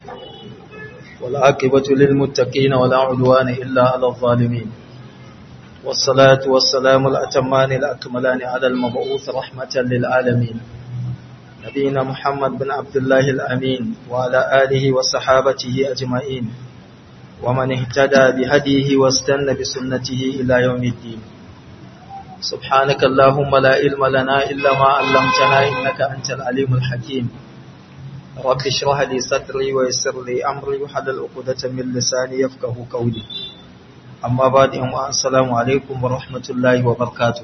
والعاقبة للمتقين ولا عدوان إلا على الظالمين والصلاة والسلام الأتمان الأكملان على المبعوث رحمة للعالمين نبينا محمد بن عبد الله الأمين وعلى آله وصحابته أجمعين ومن اهتدى بهديه واستنى بسنته إلى يوم الدين سبحانك اللهم لا علم لنا إلا ما علمتنا إنك أنت العليم الحكيم رب اشرح لي صدري ويسر لي أمري وحلل عقدة من لساني يفقه قولي أما بعد السلام عليكم ورحمة الله وبركاته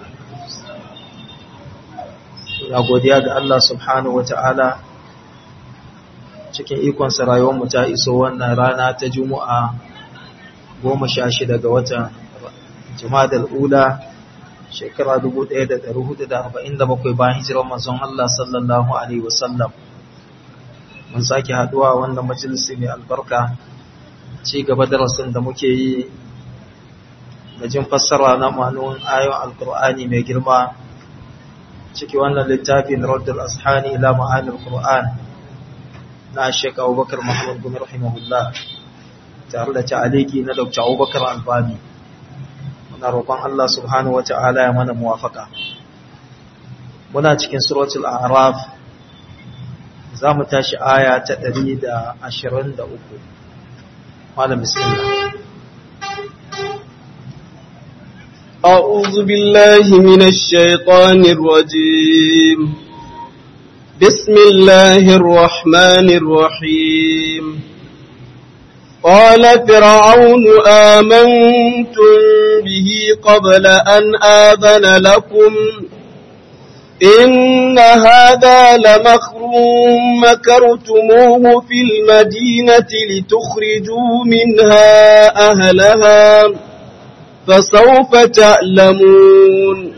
na godiya ga Allah subhanahu wa ta'ala cikin ikonsa rayuwarmu ta iso wannan rana ta juma'a goma sha shida ga watan jimadar ula shekara 1447 bayan hijirar manzon Allah sallallahu Alaihi wasallam mun sake haduwa wannan majalisi mai albarka ci gaba darasin da muke yi da jin fassara na ma'anonin ayon alkur'ani mai girma ciki wannan littafin raddul ashani ila ma'anil qur'an na Sheikh Abubakar Muhammad Gumi rahimahullah tare da ta'aliki na Dr. Abubakar Albani muna roƙon Allah subhanahu wata'ala ya mana muwafaka muna cikin suratul a'raf zamu tashi aya ta 123 malam bismillah أعوذ بالله من الشيطان الرجيم بسم الله الرحمن الرحيم قال فرعون آمنتم به قبل أن آذن لكم إن هذا لمكر مكرتموه في المدينة لتخرجوا منها أهلها فسوف تعلمون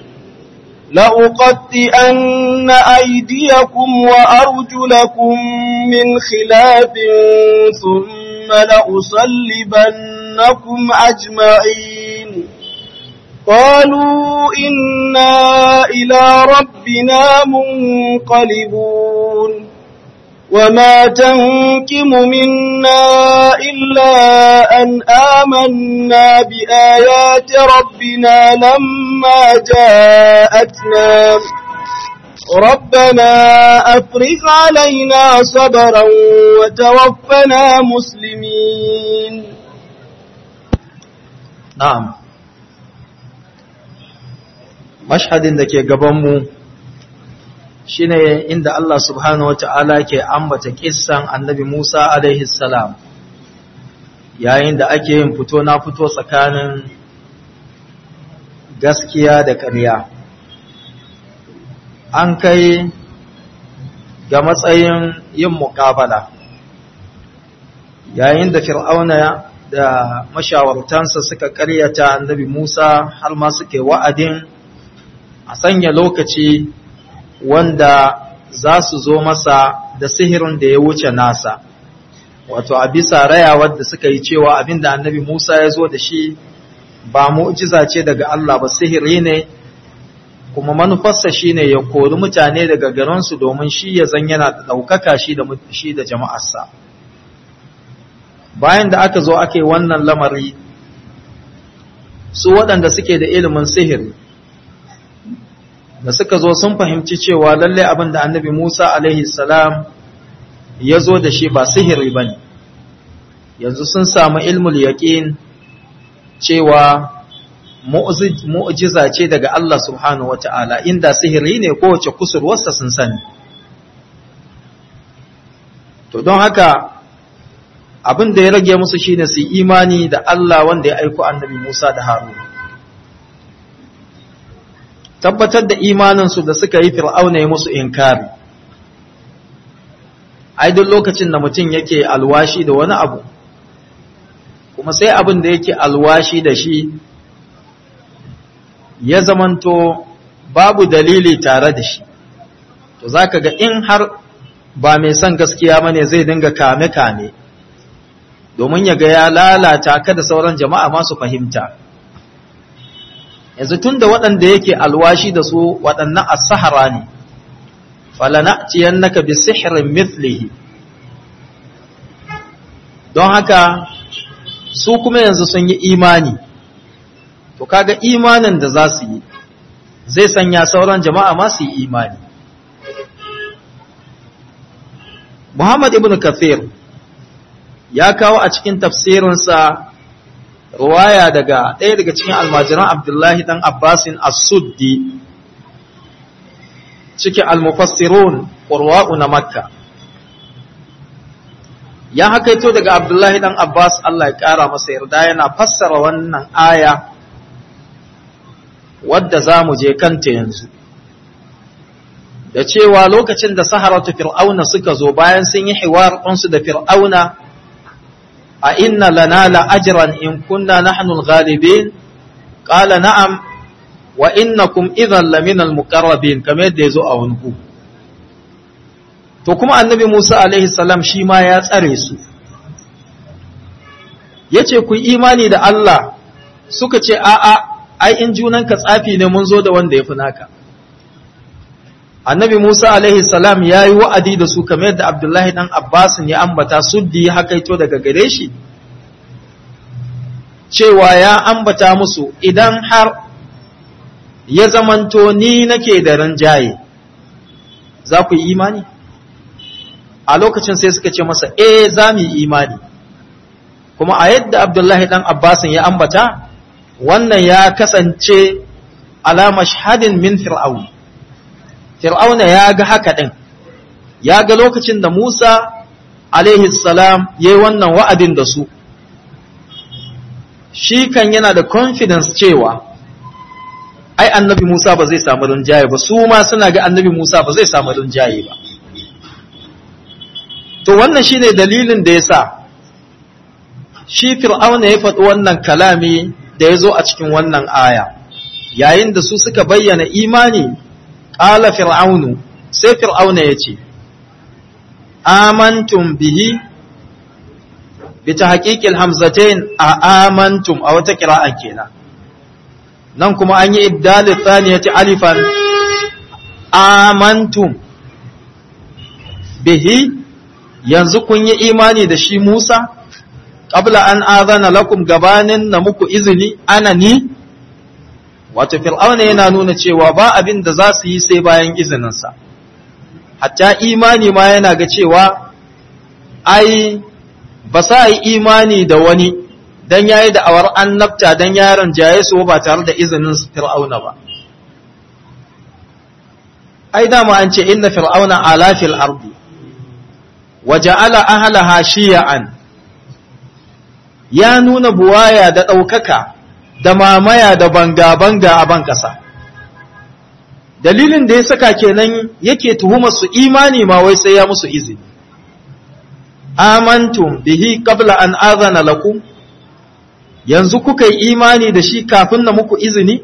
لأقطئن أيديكم وأرجلكم من خلاف ثم لأصلبنكم أجمعين قالوا إنا إلى ربنا منقلبون وما تنكم منا إلا أن آمنا بآيات ربنا لما جاءتنا ربنا أفرغ علينا صبرا وتوفنا مسلمين نعم مشهد da ke gabanmu shine inda Allah subhanahu wata'ala ke ambata kissan annabi Musa alaihi salam yayin da ake yin fito na fito tsakanin gaskiya da ƙarya an kai ga matsayin yin muƙabala yayin da fir'auna da mashawartansa suka ƙaryata annabi Musa har ma suke wa'adin a sanya lokaci wanda za su zo masa da sihirin da ya wuce nasa wato a bisa rayawar da suka yi cewa abinda annabi Musa ya zo da shi ba mu'jiza ce daga Allah ba sihiri ne kuma manufarsa shine ya kori mutane daga garinsu domin shi ya zan yana da ɗaukaka shi da shi da jama'arsa bayan da aka zo aka yi wannan lamari su waɗanda suke da ilimin sihiri da suka zo sun fahimci cewa lalle abin da annabi Musa alaihi salam ya zo da shi ba sihiri ba ne yanzu sun samu ilmul yaƙin cewa mu'jiza ce daga Allah subhanahu wa ta'ala inda sihiri ne kowace kusurwarsa sun sani to don haka abin da ya rage musu shine su imani da Allah wanda ya aiko annabi Musa da Haruna tabbatar da imaninsu da suka yi fir'auna ya musu inkari ai duk lokacin da mutum yake alwashi da wani abu kuma sai abin da yake alwashi da shi ya zamanto babu dalili tare da shi to zaka ga in har ba mai son gaskiya bane zai dinga kame-kame domin ya ga ya lalata ka da sauran jama'a masu fahimta yanzu tun da waɗanda yake alwashi da su waɗannan as-sahara ne falana'tiyannaka bi sihrin mithlihi don haka su kuma yanzu sun yi imani to kaga imanin da za su yi zai sanya sauran jama'a ma su yi imani Muhammad ibn Kathir ya kawo a cikin tafsirinsa ruwaya daga ɗaya daga cikin almajiran Abdullahi dan Abbasin As-Suddi cikin al-mufassirun qurwa'u na Makka ya hakaito daga Abdullahi dan Abbas Allah ya ƙara masa yarda yana fassara wannan aya wadda za mu je kanta yanzu da cewa lokacin da saharatu fir'auna suka zo bayan sun yi hiwar ɗansu da fir'auna a inna lana la ajran in kunna nahnu al-ghalibin qala na'am wa innakum idhan lamina al-muqarrabin kamar yadda yazo a wani ku to kuma annabi Musa alaihi salam shi ma ya tsare su yace ku imani da Allah suka ce a'a ai in junanka tsafi ne mun zo da wanda ya fi naka annabi Musa alaihi salam ya yi wa'adi da su kamar yadda Abdullahi ɗan Abbasin ya ambata suddi ya hakaito daga gare shi cewa ya ambata musu idan har ya zamanto ni nake da rinjaye za ku yi imani a lokacin sai suka ce masa eh za mu yi imani kuma a yadda Abdullahi ɗan Abbasin ya ambata wannan ya kasance alama shahadin min fir'aun fir'auna ya ga haka ɗin ya ga lokacin da musa alaihi salam ya yi wannan wa'adin da su shi kan yana da confidence cewa ai annabi musa ba zai samu rinjaye ba su ma suna ga annabi musa ba zai samu rinjaye ba to wannan shine dalilin da ya sa shi fir'auna ya faɗi wannan kalami da ya zo a cikin wannan aya yayin da su suka bayyana imani ƙala fir'aunu sai fir'auna ya ce amantum bihi bi ta haƙiƙil hamzatain a amantum a wata kira'an kenan nan kuma an yi ibdali tsaniyati alifan amantum bihi yanzu kun yi imani da shi musa qabla an azana lakum gabanin na muku izini ana ni wato fir'auna yana nuna cewa ba abin da za su yi sai bayan izininsa hatta imani ma yana ga cewa ai ba sa yi imani da wani dan yayi da awar annabta dan yaron jaye su ba tare da izinin fir'auna ba ai dama an ce inna fir'auna ala fil ardi wa ja'ala ahlaha shiya'an ya nuna buwaya da ɗaukaka da mamaya da banga-banga a ban ƙasa. Dalilin da ya saka kenan yake tuhumar su imani ma wai sai ya musu izini. Amantum bihi qabla an azana lakum yanzu kuka yi imani da shi kafin na muku izini?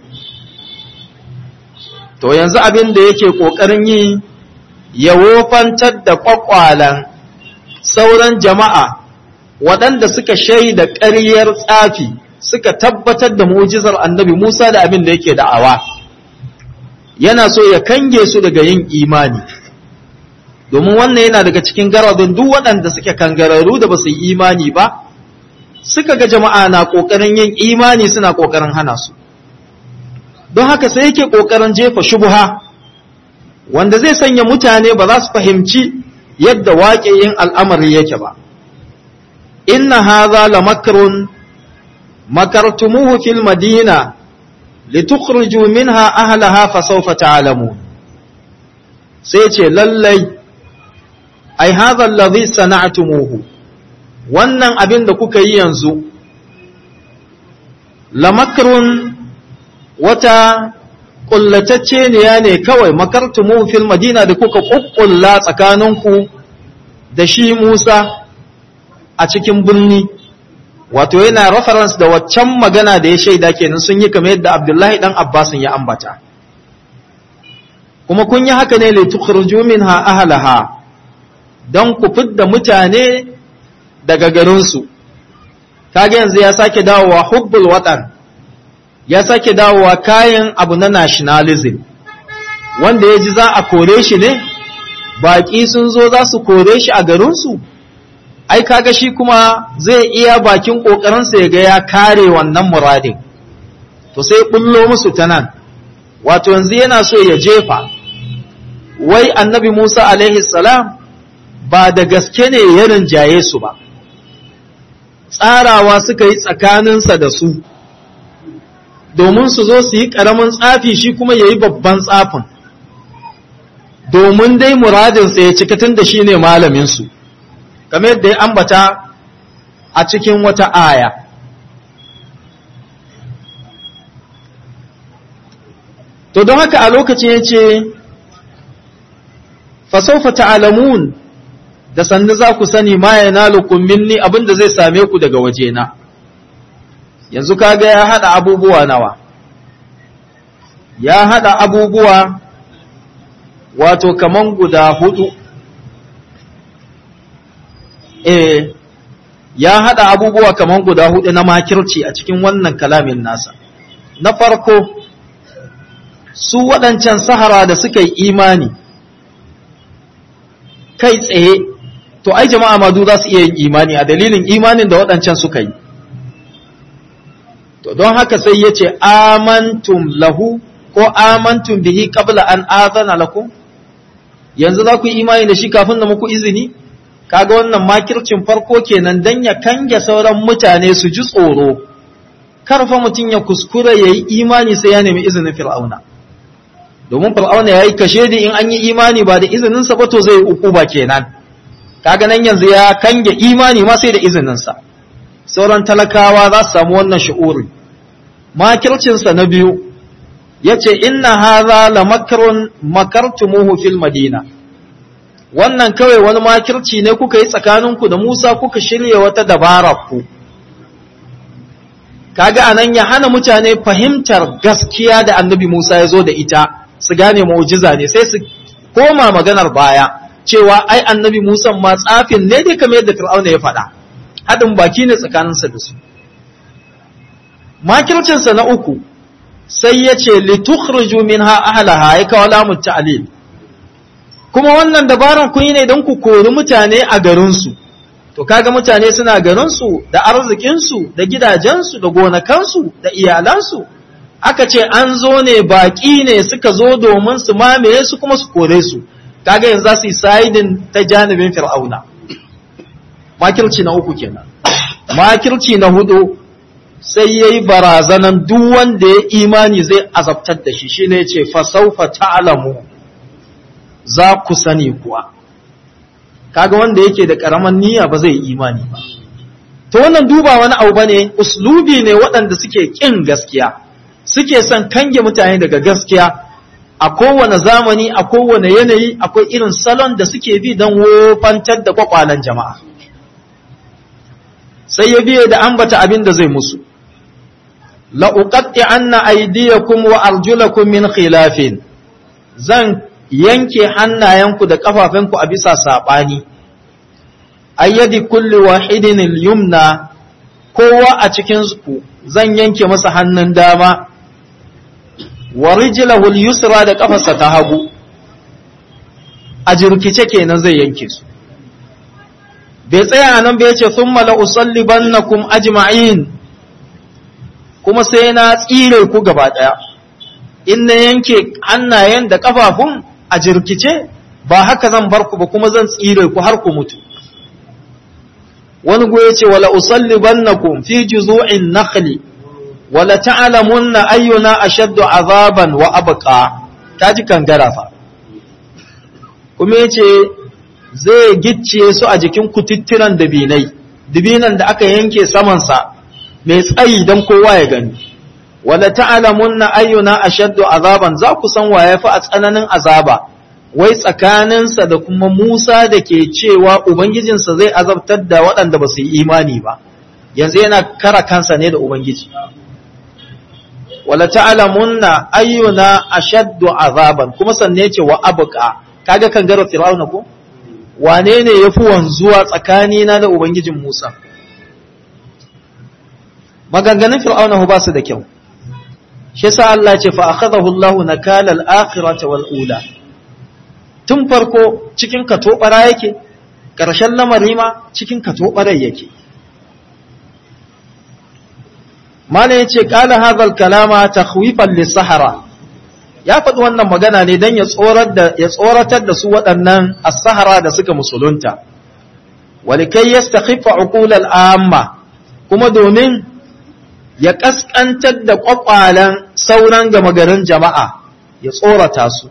To yanzu abin da yake ƙoƙarin yi ya wofantar da ƙwaƙwalan sauran jama'a waɗanda suka shaida ƙaryar tsafi suka tabbatar da mu'jizar annabi Musa da abin da yake da'awa yana so ya kange su daga yin imani domin wannan yana daga cikin garadun duk waɗanda suke kangararru da ba su yi imani ba suka ga jama'a na ƙoƙarin yin imani suna ƙoƙarin hana su don haka sai yake ƙoƙarin jefa shubuha wanda zai sanya mutane ba za su fahimci yadda waƙe yin al'amari yake ba inna hadha la makrun makartumuhu fil madina litukhriju minha ahlaha fasawfa ta'lamun sai ce lallai ai hadha alladhi sana'tumuhu wannan abin da kuka yi yanzu la makrun wata kullatacce ne ne kawai makartumuhu fil madina da kuka kukkulla tsakaninku da shi Musa a cikin birni wato yana reference da waccan magana da ya shaida kenan sun yi kamar yadda Abdullahi dan Abbasin ya ambata kuma kun yi haka ne litukhruju minha ahlaha don ku fidda mutane daga garinsu kage yanzu ya sake dawowa hubbul watan ya sake dawowa kayan abu na nationalism wanda ya ji za a kore shi ne baƙi sun zo za su kore shi a garinsu ai kaga shi kuma zai iya bakin ƙoƙarinsa ya ga ya kare wannan muradin to sai bullo musu ta nan wato yanzu yana so ya jefa wai annabi Musa alaihi salam ba da gaske ne ya rinjaye su ba tsarawa suka yi tsakaninsa da su domin su zo su yi ƙaramin tsafi shi kuma ya yi babban tsafin domin dai muradinsa ya cika tun da shi ne malaminsu kamar yadda ya ambata a cikin wata aya to don haka a lokacin ya ce fasaufa ta'alamun da sannu za ku sani ma ya nalukun minni abinda zai same ku daga wajena yanzu kaga ya haɗa abubuwa nawa ya haɗa abubuwa wato kaman guda hudu eh ya haɗa abubuwa kaman guda hudu na makirci a cikin wannan kalamin nasa na farko su waɗancan sahara da suka yi imani kai tsaye to ai jama'a madu za su iya yin imani a dalilin imanin da waɗancan suka yi to don haka sai ya ce amantum lahu ko amantum bihi qabla an azana lakum yanzu za ku yi imani da shi kafin da muku izini kaga wannan makircin farko kenan dan ya kange sauran mutane su ji tsoro karfa mutum ya kuskura ya yi imani sai ya nemi izinin fir'auna domin fir'auna ya yi kashe da in an yi imani ba da izininsa ba to zai uku ba kenan kaga nan yanzu ya kange imani ma sai da izininsa sauran talakawa za su samu wannan shi'uri makircinsa na biyu ya ce inna haza la makarun makartumuhu fil madina wannan kawai wani makirci ne kuka yi tsakaninku da Musa kuka shirya wata dabara ku kaga anan ya hana mutane fahimtar gaskiya da annabi Musa ya zo da ita su gane mu'jiza ne sai su koma maganar baya cewa ai annabi Musa ma tsafin ne dai kamar yadda Fir'auna ya faɗa haɗin baki ne tsakaninsa da su makircinsa na uku sai ya ce litukhriju minha ahlaha ya kawo lamun ta'lil kuma wannan dabaran kun yi ne don ku kori mutane a garinsu to kaga mutane suna garinsu da arzikinsu da gidajensu da gonakansu da iyalansu aka ce an zo ne baƙi ne suka zo domin su mamaye su kuma su kore su kaga yanzu za su yi saidin ta janibin fir'auna makirci na uku kenan makirci na hudu sai ya yi barazanan duk wanda ya imani zai azabtar da shi shine ce fasaufa ta'lamu za ku sani kuwa kaga wanda yake da karaman niyya ba zai yi imani ba to wannan duba wani abu bane uslubi ne waɗanda suke kin gaskiya suke son kange mutane daga gaskiya a kowane zamani a kowane yanayi akwai irin salon da suke bi don wofantar da kwakwalen jama'a sai ya biye da ambata abin da zai musu la'uƙaɗe an na aidiyakum wa arjulakum min khilafin zan yanke hannayenku da ƙafafenku a bisa saɓani ayyadi kulli wahidin yumna kowa a cikinku zan yanke masa hannun dama wa rijlahu yusra da ƙafarsa ta hagu a jirkice kenan zai yanke su bai tsaya nan bai ce sun mala usallibannakum ajma'in kuma sai na tsire ku gaba ɗaya in na yanke hannayen da ƙafafun a jirkice ba haka zan bar ku ba kuma zan tsire ku har ku mutu wani goye ce wala usallibannakum fi juzu'in nakhli wala ta'lamunna ayyuna ashaddu azaban wa abqa kaji kangara fa kuma yace zai gicciye su a jikin kututturan dabinai dabinan da aka yanke samansa mai tsayi don kowa ya gani wala ta'lamunna ayyuna ashaddu azaban za ku san waye fa a tsananin azaba wai tsakaninsa da kuma Musa da ke cewa ubangijinsa zai azabtar da waɗanda ba su yi imani ba yanzu yana kara kansa ne da ubangiji wala ta'lamunna ayyuna ashaddu azaban kuma sanne ce wa abqa kaga kan gara fir'auna ko wane ne yafi wanzuwa tsakanina da ubangijin Musa maganganun fir'auna ba su da kyau shi sa Allah ce fa akhadahu Allahu nakala al-akhirati wal ula tun farko cikin katobara yake ƙarshen lamari ma cikin katobarai yake Malam ya ce, ƙala hazal kalama ta lissahara, ya faɗi wannan magana ne don ya tsoratar da su waɗannan as-sahara da suka musulunta, walikai ya stakhiffa uqulal amma kuma domin ya ƙasƙantar da ƙwaƙwalen sauran gama garin jama'a ya tsorata su.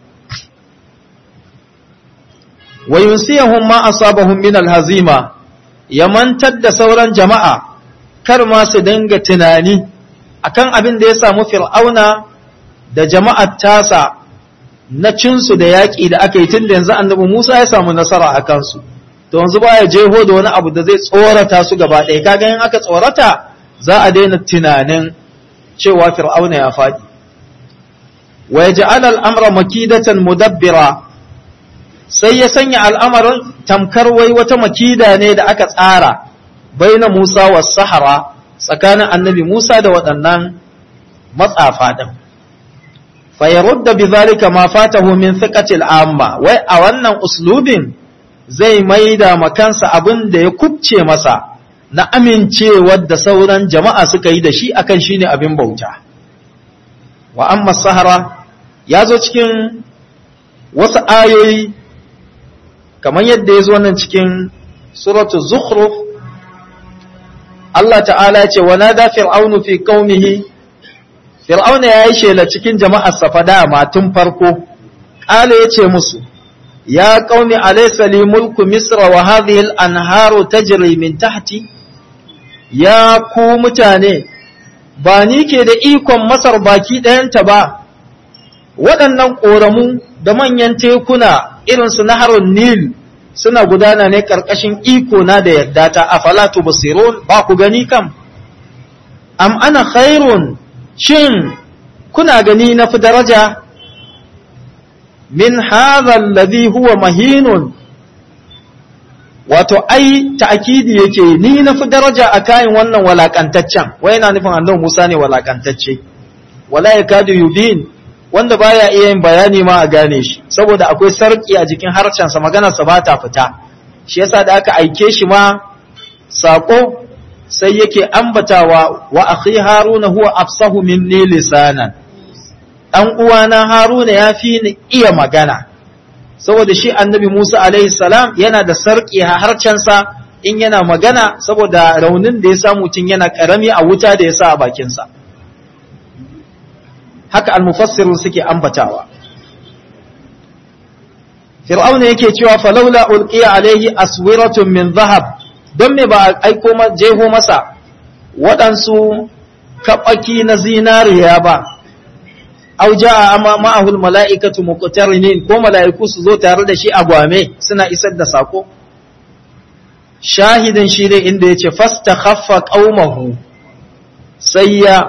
Wa yunsiyahum ma asabahum min al-hazima ya mantar da sauran jama'a kar ma su dinga tunani akan abin da ya samu fir'auna da jama'ar tasa na cinsu da yaƙi da aka yi tun da yanzu annabi Musa ya samu nasara a kansu to yanzu ba ya jeho da wani abu da zai tsorata su gaba ɗaya kaga in aka tsorata za a daina tunanin cewa fir'auna ya faɗi wa yaj'al al-amra makidatan mudabbira sai ya sanya al'amarin tamkar wai wata makida ne da aka tsara baina Musa was sahara tsakanin annabi Musa da waɗannan matsafa ɗin. Fayarudda bi zalika ma fatahu min thiqatil amma wai a wannan uslubin zai maida makansa abin da ya kubce masa na amincewar da sauran jama'a suka yi da shi akan shine abin bauta. Wa amma sahara ya zo cikin wasu ayoyi kamar yadda ya zo nan cikin suratul zukhruf Allah ta'ala ce wa nada fir'aunu fi qaumihi fir'auna yayi shela cikin jama'ar sa fada ma tun farko qala yace musu ya qaumi alaysa li mulku misra wa hadhihi al-anharu tajri min tahti ya ku mutane ba ni ke da ikon masar baki ɗayanta ba waɗannan ƙoramu da manyan tekuna irinsu na harin nil suna gudana ne ƙarƙashin iko na da yadda ta a falatu basirun ba ku gani kam am ana khairun shin kuna gani na fi daraja min hadha alladhi huwa mahinun wato ai ta'kidi yake ni na fi daraja a kayan wannan walakantaccen wai yana nufin annabi Musa ne walakantacce wala yakadu yubin wanda baya iya yin bayani ma a gane shi saboda akwai sarki a jikin harshensa maganarsa ba ta fita shi yasa da aka aike shi ma sako sai yake ambatawa wa akhi haruna huwa afsahu minni lisanan dan uwana haruna ya fi ni iya magana saboda shi annabi Musa alaihi salam yana da sarki a harshensa in yana magana saboda raunin da ya samu tun yana karami a wuta da ya sa a bakinsa haka almufassirun suke ambatawa fir'auna yake cewa falaula ulqiya alaihi aswiratun min zahab don me ba a aiko jeho masa waɗansu kaɓaki na zinariya ba aw jaa amma ma'ahu almala'ikatu muqtarinin ko mala'iku su zo tare da shi a gwame suna isar da sako shahidin shi ne inda yace fastakhaffa qaumahu sai ya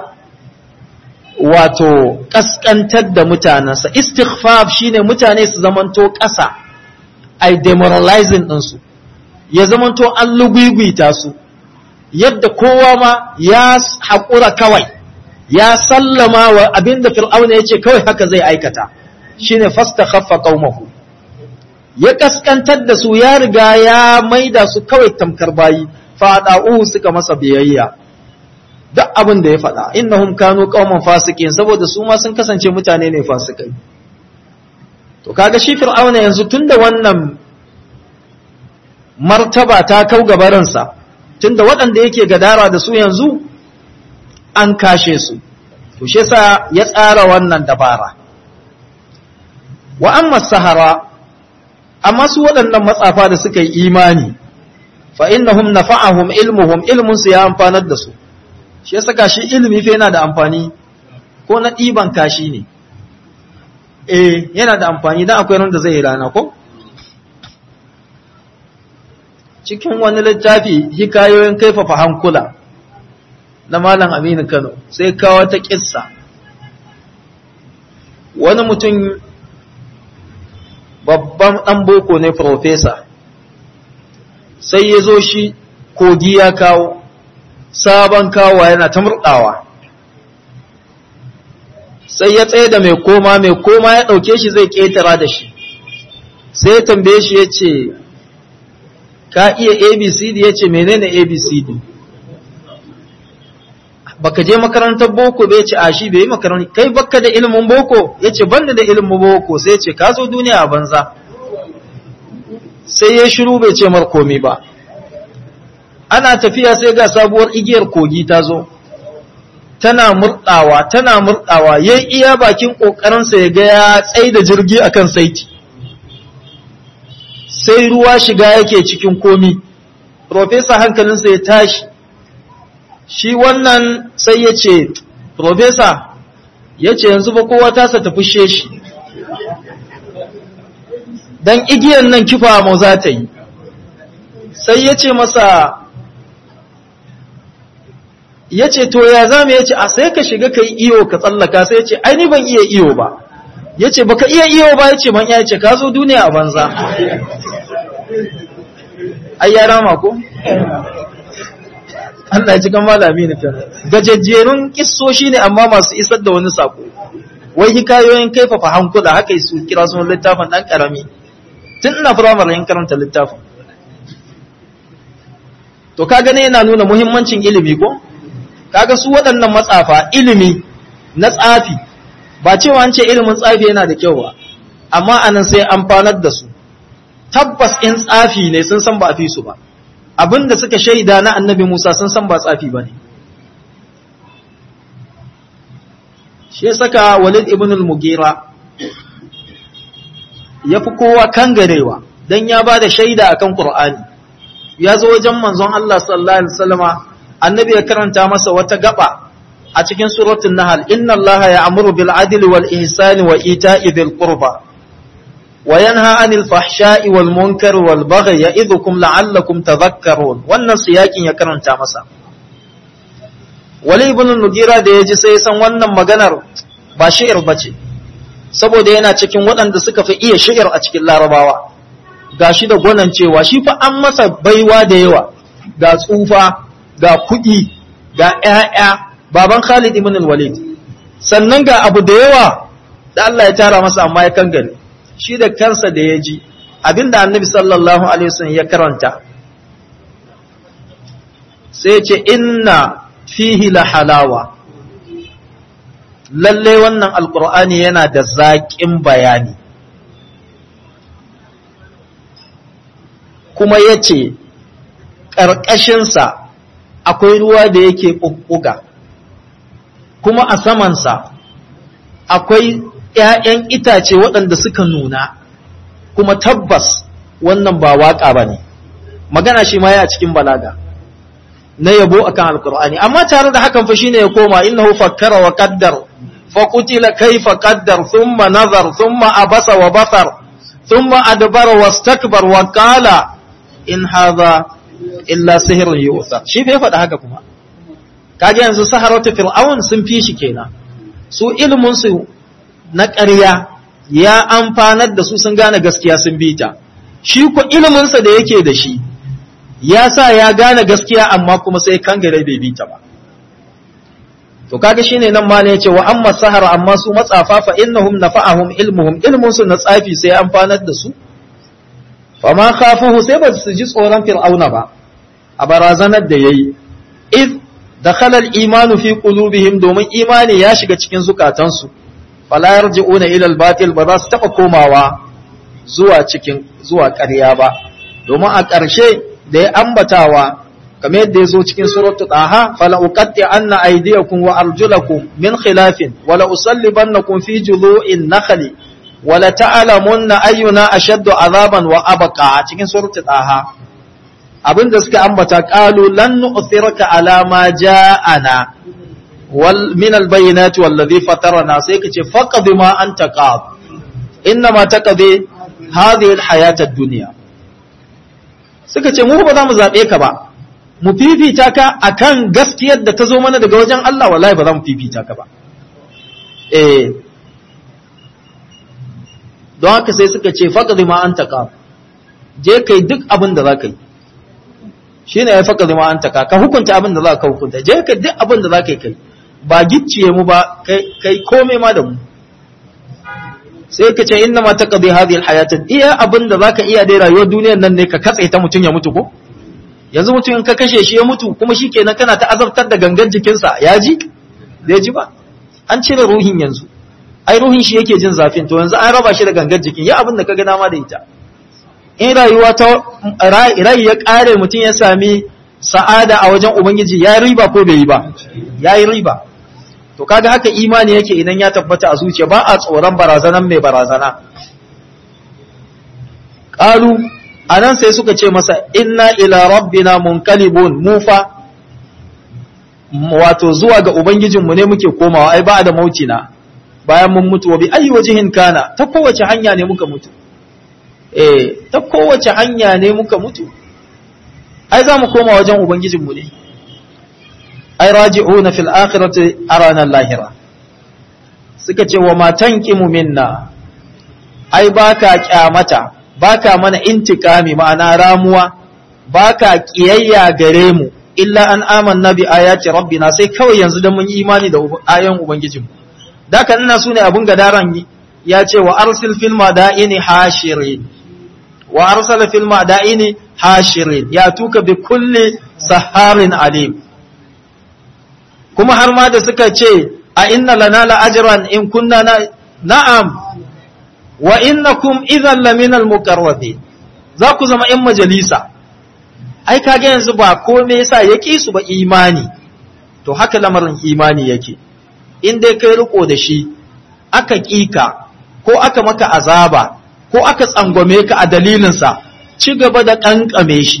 wato kaskantar da mutanensa istighfaf shine mutane su zamanto ƙasa ai demoralizing ɗinsu ya zamanto an lugwigwita su yadda kowa ma ya haƙura kawai ya sallama wa abinda fir'auna ya ce kawai haka zai aikata shine fastakhaffa qaumahu ya kaskantar da su ya riga ya maida su kawai tamkar bayi fada'u suka masa biyayya duk abin da ya faɗa innahum kanu qauman fasikin saboda su ma sun kasance mutane ne fasikai to kaga shi fir'auna yanzu tunda wannan martaba ta kau gabaransa tunda waɗanda yake gadara da su yanzu an kashe su to shi yasa ya tsara wannan dabara wa amma sahara amma su waɗannan matsafa da suka yi imani fa innahum nafa'ahum ilmuhum ilmun su ya amfanar da su shi ya saka shi ilimi fa yana da amfani ko na ɗiban kashi ne eh yana da amfani dan akwai ran da zai rana ko cikin wani littafi hikayoyin kaifafa hankula na malam Aminu Kano sai kawo ta kissa wani mutum babban ɗan boko ne profesa sai ya zo shi kogi ya kawo sabon kawa yana ta murɗawa sai ya tsaye da mai koma mai koma ya ɗauke shi zai ƙetara da shi sai ya tambaye shi ya ce ka iya abcd ya ce menene abcd baka je makarantar boko bai ce a shi bai yi makarantar kai baka da ilimin boko ya ce banda da ilimin boko sai ya ce ka zo duniya a banza sai ya shiru bai ce mar komi ba ana tafiya sai ga sabuwar igiyar kogi ta zo tana murɗawa tana murɗawa ya iya bakin ƙoƙarinsa ya ga ya tsai da jirgi akan saiti sai ruwa shiga yake cikin komi profesa hankalinsa ya tashi shi wannan sai ya ce profesa ya ce yanzu ba kowa tasa ta fushe shi don igiyan nan kifa mu za ta yi sai ya ce masa ya ce to ya zama ya ce a sai ka shiga ka yi iyo ka tsallaka sai ya ce aini ban iya iyo ba ya ce baka iya iyo ba ya ce man ya ce ka zo duniya a banza ai ya rama ko Allah ya ji kan malami ne kan gajejjerun kissoshi ne amma masu isar da wani sako wai hikayoyin kaifafa hankula haka su kira sun littafin dan karami tun ina firamare yin karanta littafin to kaga ne yana nuna muhimmancin ilimi ko kaga su waɗannan matsafa ilimi na tsafi ba cewa an ce ilimin tsafi yana da kyau ba amma anan sai amfanar da su tabbas in tsafi ne sun san ba a fi su ba abinda suka shaida na annabi Musa sun san ba tsafi ba ne shi ya saka walid ibn al-mugira ya fi kowa kangarewa don ya ba da shaida akan Qur'ani ya zo wajen manzon Allah sallallahu alaihi wasallama annabi ya karanta masa wata gaba a cikin suratul nahl inna allaha ya'muru bil adli wal ihsani wa ita'i dhil qurba wa yanha 'anil fahsha'i wal munkari wal baghi ya'idhukum la'allakum tadhakkarun wannan siyakin ya karanta masa wali ibn nugira da yaji sai san wannan maganar ba shi'ir bace saboda yana cikin waɗanda suka fi iya shi'ir a cikin larabawa gashi da gwanan cewa shi fa an masa baiwa da yawa ga tsufa ga kuɗi ga ‘ya'ya baban Khalid ibn al-Walid sannan ga abu da yawa da Allah ya tara masa amma ya kangare shi da kansa da ya ji abinda annabi sallallahu alaihi wasallam ya karanta sai ya ce inna fihi la halawa lalle wannan alkur'ani yana da zaƙin bayani kuma ya ce ƙarƙashinsa akwai ruwa da yake ɓuɓɓuga kuma a samansa akwai ‘ya'yan itace waɗanda suka nuna kuma tabbas wannan ba waƙa ba ne magana shi ma ya cikin balaga na yabo akan alkur'ani amma tare da hakan fa shine ya koma innahu fakkara wa qaddar fa qutila kayfa qaddar thumma nazar thumma abasa wa basar thumma adbara wastakbar wa qala in hadha illa sihrun yu'thar shi fa ya faɗa haka kuma kage yanzu saharatu fir'aun sun fi shi kenan su ilmin su na ƙarya ya amfanar da su sun gane gaskiya sun bi ta shi ko ilmin sa da yake da shi ya sa ya gane gaskiya amma kuma sai kangare bai bi ta ba to kaga shine nan ma ne yace wa amma sahara amma su matsafa fa innahum nafa'ahum ilmuhum ilmun su na tsafi sai amfanar da su fa ma khafuhu sai ba su ji tsoron fir'auna ba a barazanar da yayi id dakhala al-imanu fi qulubihim domin imani ya shiga cikin zukatansu fala yarji'una ila al-batil ba za su taba komawa zuwa cikin zuwa ƙarya ba domin a ƙarshe da ya ambatawa kamar yadda ya zo cikin suratu taha fala uqatti anna aydiyakum wa arjulakum min khilafin wala usallibannakum fi judu'in nakhli wala ta'lamunna ayyuna ashaddu azaban wa abqa cikin suratu taha abinda suka ambata qalu lan nu'thiraka ala ma ja'ana wal min al bayyinati wallazi fatarana sai kace faqad ma anta qad inna ma taqdi hadhihi al hayat ad-dunya suka ce mu ba za mu zaɓe ka ba mu fifita ka akan gaskiyar da ta zo mana daga wajen Allah wallahi ba za mu fifita ka ba eh don haka sai suka ce faqad ma anta ka je kai duk abin da za ka yi shine ya faqad ma anta ka ka hukunta abin da za ka hukunta je kai duk abin da za ka yi kai ba gicciye mu ba kai kai komai ma da mu sai ka ce inna ma taqdi hadhihi alhayat iya abinda zaka iya dai rayuwar duniyar nan ne ka katse ta mutun ya mutu ko yanzu mutum in ka kashe shi ya mutu kuma shikenan kana ta azabtar da gangan jikinsa ya ji bai ji ba an cire ruhin yanzu ai ruhin shi yake jin zafin to yanzu an raba shi da gangan jikin ya abin da ka ga dama da ita in rayuwa ta rai ya kare mutum ya sami sa'ada a wajen ubangiji ya riba ko bai yi ba ya yi riba to kaga haka imani yake idan ya tabbata a zuciya ba a tsoron barazanan mai barazana qalu anan sai suka ce masa inna ila rabbina munqalibun mufa wato zuwa ga ubangijinmu ne muke komawa ai ba da mautina bayan mun mutu wa bi ayi wajihin kana ta kowace hanya ne muka mutu eh ta kowace hanya ne muka mutu ai za mu koma wajen ubangijinmu ne ai raji'una fil akhirati arana lahira suka ce wa matan qimu minna ai baka kyamata baka mana intikami ma'ana ramuwa baka kiyayya gare mu illa an amanna bi ayati rabbina sai kawai yanzu da mun yi imani da ayoyin ubangijinmu daka ina sune abun gadaran ya ce wa arsil fil madaini hashirin wa arsala fil madaini hashirin ya tuka bi kulli saharin alim kuma har ma da suka ce a inna lana la ajran in kunna na na'am wa innakum idhan laminal muqarrabin za ku zama in majalisa ai kage yanzu ba kome yasa yake su ba imani to haka lamarin imani yake in dai kai riko da shi aka kika ko aka maka azaba ko aka tsangwame ka a dalilinsa ci gaba da kankame shi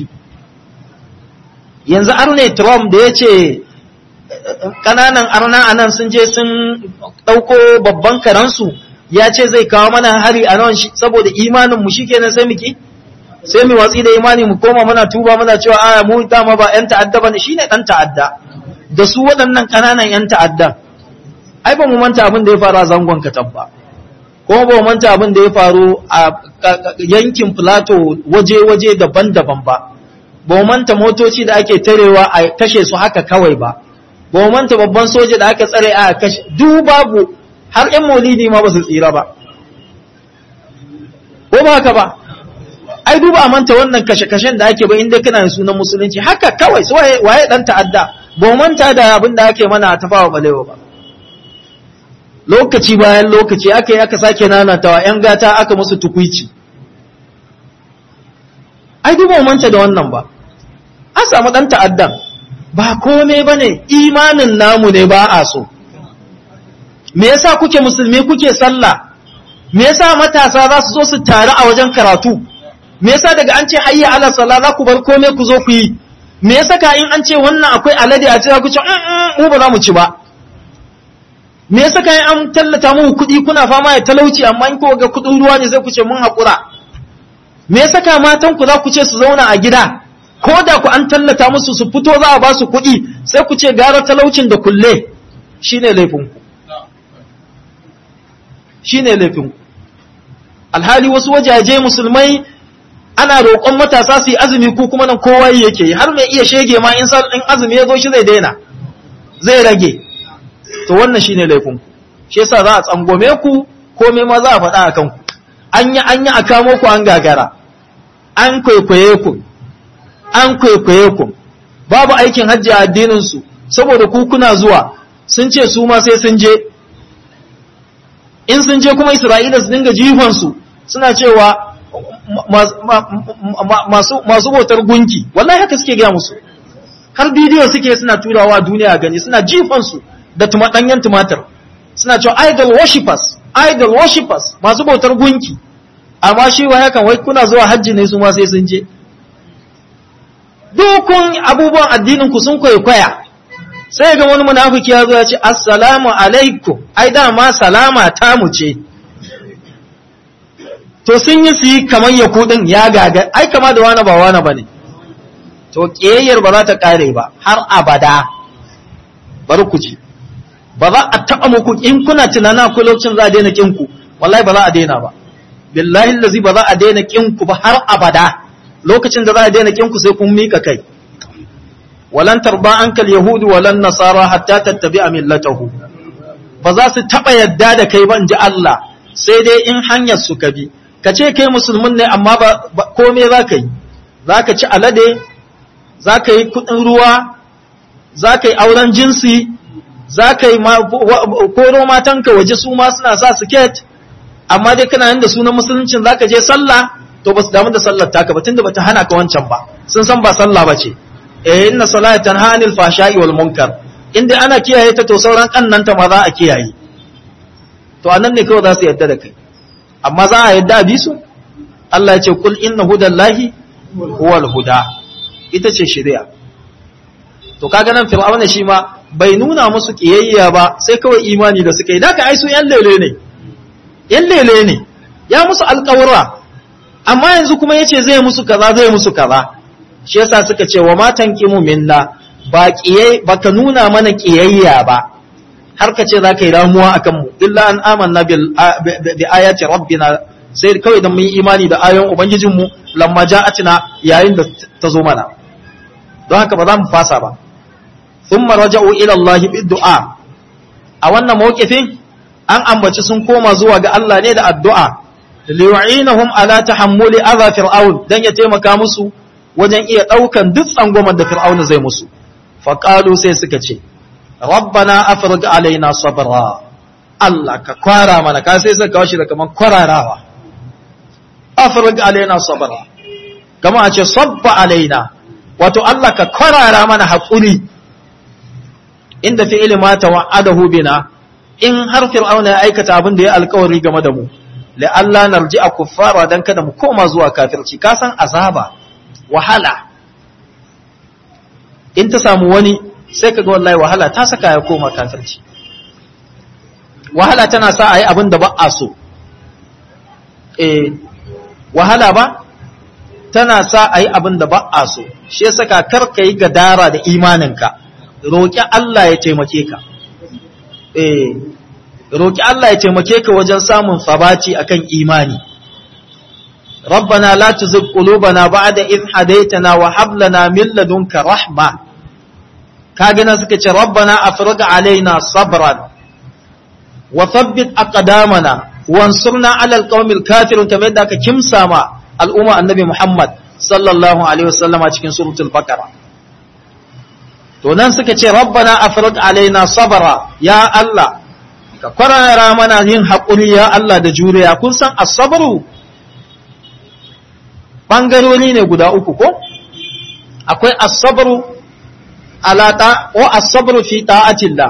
yanzu arne trump da ya ce ƙananan arna a nan sun je sun ɗauko babban karansu ya ce zai kawo mana hari a nan saboda imaninmu shi kenan sai muki sai mu watsi da imani mu koma muna tuba muna cewa aya mu dama ba yan ta'adda bane shine dan ta'adda da su waɗannan ƙananan yan ta'addan ai ba mu manta abin da ya faru a zangon katab ba kuma ba mu manta abin da ya faru a yankin plateau waje-waje daban-daban ba ba mu manta motoci da ake tarewa a kashe su haka kawai ba ba mu manta babban soja da aka tsare a kashe duk babu har yan maulidi ma ba su tsira ba ko ba haka ba ai duba a manta wannan kashe-kashen da ake ba inda kana da sunan musulunci haka kawai su waye dan ta'adda ba manta da abin da ake mana tafawa balewa ba lokaci bayan lokaci aka yi aka sake nanatawa yan gata aka musu tukuici ai duba manta da wannan ba an samu dan ta'addan ba komai bane imanin namu ne ba a so me yasa kuke musulmi kuke sallah me yasa matasa za su zo su taru a wajen karatu me yasa daga an ce hayya ala sala za ku bar komai ku zo ku yi me yasa ka in an ce wannan akwai alade a ce za ku ce mu ba za mu ci ba me yasa ka in an tallata muku kuɗi kuna fama da talauci amma in ko ga kuɗin ruwa ne sai ku ce mun haƙura me yasa ka matan ku za ku ce su zauna a gida ko da ku an tallata musu su fito za a ba su kuɗi sai ku ce gara talaucin da kulle shine laifin ku shine laifin ku alhali wasu wajaje musulmai ana roƙon matasa su yi azumi ko kuma nan kowa yake yi har mai iya shege ma in in azumi ya zo shi zai daina zai rage to wannan shine laifin ku shi yasa za a tsangome ku komai ma za a faɗa a kanku an yi an yi a kamo ku an gagara an kwaikwaye ku an kwaikwaye ku babu aikin hajji a addinin su saboda ku kuna zuwa sun ce su ma sai sun je in sun je kuma Isra'ila su dinga jifan su suna cewa masu bautar gunki wallahi haka suke gaya musu har bidiyo suke suna turawa duniya gani suna jifansu da ɗanyen tumatir suna cewa idol worshippers idol worshippers masu bautar gunki amma shi wa yakan wai kuna zuwa hajji ne su ma sai sun je dukun abubuwan addinin ku sun kwaikwaya sai ga wani munafiki ya zo ya ce assalamu alaikum ai dama salama ta mu ce to sun yi su yi kamar ya kudin ya gaga ai kama da wani ba wani ba ne to ƙiyayyar ba za ta ƙare ba har abada bari ku ci ba za a taɓa muku in kuna tunana ku lokacin za a daina ƙinku wallahi ba za a daina ba billahi lazi ba za a daina ƙinku ba har abada lokacin da za a daina ƙinku sai kun mika kai walan tarba ankal yahudu walan nasara hatta tattabi'a millatahu ba za su taɓa yadda da kai ba in ji Allah sai dai in hanyar su ka bi ka ce kai musulmin ne amma ba kome za ka yi za ka ci alade za ka yi kudin ruwa za ka yi auren jinsi za ka yi koro matanka waje su ma suna sa siket amma dai kana yin da sunan musuluncin za ka je sallah to ba su damu da sallar taka ba tunda ba ta hana ka wancan ba sun san ba sallah ba ce eh inna salata tanha anil fashai wal munkar inda ana kiyaye ta to sauran kannanta ma za a kiyaye to anan ne kawai za su yadda da kai amma za a yadda a bi su Allah ya ce kul inna hudallahi huwal huda ita ce shari'a to kaga nan fir'auna shi ma bai nuna musu kiyayya ba sai kawai imani da suka yi da ka ai su yan lele ne yan lele ne ya musu alƙawura amma yanzu kuma yace zai musu kaza zai musu kaza shi yasa suka ce wa matan kimu minna ba kiyai baka nuna mana kiyayya ba har ka ce zaka yi ramuwa akan mu illa an amanna bil bi ayati rabbina sai kawai dan mun yi imani da ayoyin ubangijin mu lamma ja'atina yayin da ta zo mana don haka ba za mu fasa ba thumma raja'u ila Allah bid du'a a wannan mawqifin an ambaci sun koma zuwa ga Allah ne da addu'a liyu'inahum ala tahammuli adha fir'aun dan ya taimaka musu wajen iya daukan duk tsangwamar da fir'auna zai musu faqalu sai suka ce rabbana afrij alaina sabra Allah ka kwara mana ka sai suka kawo shi da kaman kwararawa afrij alaina sabra kama a ce sabba alaina wato Allah ka kwarara mana haƙuri inda fi'ili ma tawa'adahu bina in har fir'auna ya aikata abin da ya alkawari game da mu la Allah narji a kuffara dan kada mu koma zuwa kafirci ka san azaba wahala in ta samu wani sai kaga wallahi wahala ta saka ya koma kafirci wahala tana sa a yi abin da ba a so eh wahala ba tana sa a yi abin da ba a so shi ya saka kar ka yi gadara da imaninka roƙi Allah ya taimake ka eh roƙi Allah ya taimake ka wajen samun sabaci akan imani ربنا لا تزغ قلوبنا بعد إذ هديتنا وهب لنا من لدنك رحمة كاغنا سكتي ربنا أفرغ علينا صبرا وثبت أقدامنا وانصرنا على القوم الكافرين كما يدعك كم ساما الأمة النبي محمد صلى الله عليه وسلم cikin suratul baqara to nan suka ce rabbana afrig alaina sabra ya Allah ka kwarara mana yin haƙuri ya Allah da juriya kun san as-sabru bangarori ne guda uku ko akwai as-sabru ala ta wa as-sabru fi ta'atillah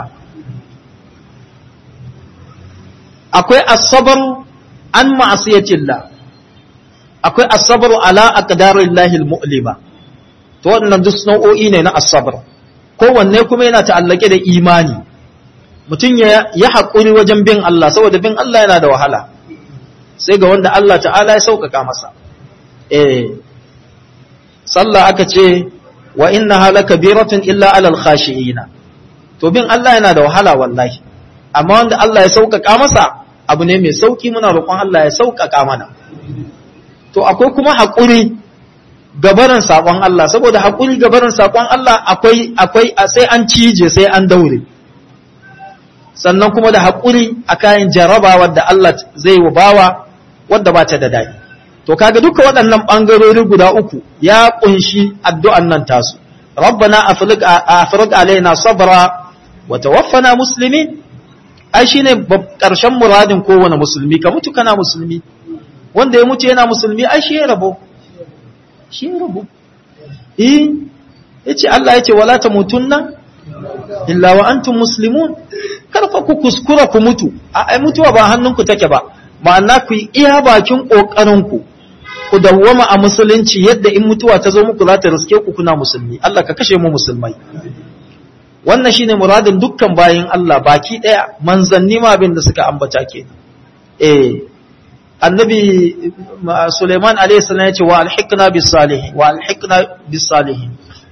akwai as-sabru an ma'asiyatillah akwai as-sabru ala aqdarillahi al-mu'lima to wannan duk nau'o'i ne na as-sabr kowanne kuma yana ta'allake da imani mutum ya ya haƙuri wajen bin Allah saboda bin Allah yana da wahala sai ga wanda Allah ta'ala ya sauƙaƙa masa eh sallah aka ce wa innaha lakabiratun illa alal khashiina to bin Allah yana da wahala wallahi amma wanda Allah ya sauƙaƙa masa abu ne mai sauki muna roƙon Allah ya sauƙaƙa mana to akwai kuma haƙuri gabarin saƙon Allah saboda haƙuri gabarin saƙon Allah akwai akwai sai an cije sai an daure sannan kuma da haƙuri a kayan jaraba wadda Allah zai wa bawa wadda ba ta da daɗi to kaga duka waɗannan ɓangarori guda uku ya ƙunshi addu'an nan tasu rabbana afriq alaina sabra wa tawaffana muslimin ai shine ƙarshen muradin kowane musulmi ka mutu kana musulmi wanda ya mutu yana musulmi ai shi ya rabo shi ya rabo eh yace Allah yace wala tamutunna illa wa antum muslimun karfa ku kuskura ku mutu ai mutuwa ba hannunku take ba ma'ana ku yi iya bakin kokarin ku ku dawwama a musulunci yadda in mutuwa ta zo muku za ta riske ku kuna musulmi Allah ka kashe mu musulmai wannan shine muradin dukkan bayin Allah baki daya manzanni ma abin da suka ambata ke eh annabi Suleiman alayhi salam yace wa alhiqna bis salihin wa alhiqna bis salihin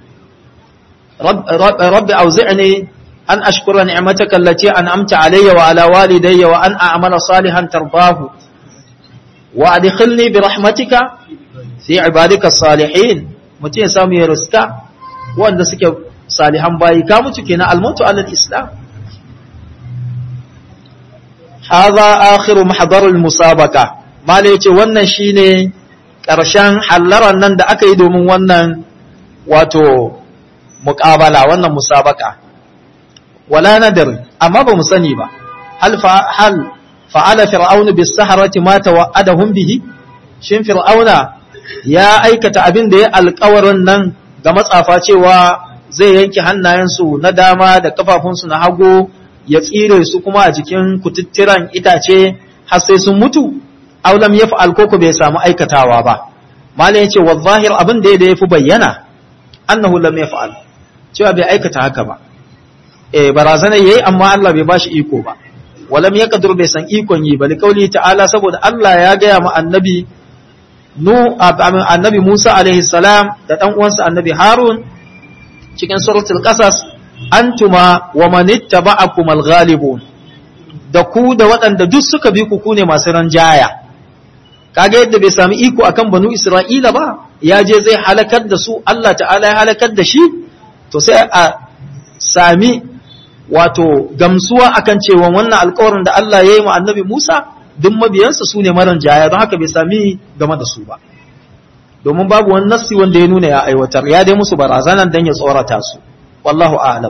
rabbi auzi'ni an ashkura ni'mataka allati an'amta alayya wa ala walidayya wa an a'mala salihan tardahu wa adkhilni bi rahmatika fi ibadika salihin mutum ya samu ya riska wanda suke salihan bayi ka mutu kenan almutu alal islam hadha akhiru mahdarul musabaka mala yace wannan shine ƙarshen hallaran nan da aka yi domin wannan wato muƙabala wannan musabaka wala nadar amma ba mu sani ba hal hal fa'ala fir'aunu bis saharati ma tawa'adahum bihi shin fir'auna ya aikata abin da ya alƙawarin nan ga matsafa cewa zai yanke hannayensu na dama da kafafunsu na hagu ya tsire su kuma a jikin kututturan itace har sai sun mutu aw lam yaf'al koko bai samu aikatawa ba malai yace wa zahir abin da ya fi bayyana annahu lam yaf'al cewa bai aikata haka ba eh barazana yayi amma Allah bai bashi iko ba walam yaqdur bai san ikon yi bali kauli ta'ala saboda Allah ya gaya ma annabi nu annabi Musa alaihi salam da dan uwansa annabi Harun cikin suratul qasas antuma wa man ittaba'akum al-ghalibun da ku da waɗanda duk suka bi ku ne masu ranjaya kaga yadda bai sami iko akan banu Isra'ila ba ya je zai halakar da su Allah ta'ala ya halakar da shi to sai a sami wato gamsuwa akan cewa wannan alƙawarin da Allah ya yi ma annabi Musa duk mabiyansa su ne maran jaya don haka bai sami game da su ba domin babu wani nassi wanda ya nuna ya aiwatar ya dai musu barazanan dan ya tsorata su wallahu a'lam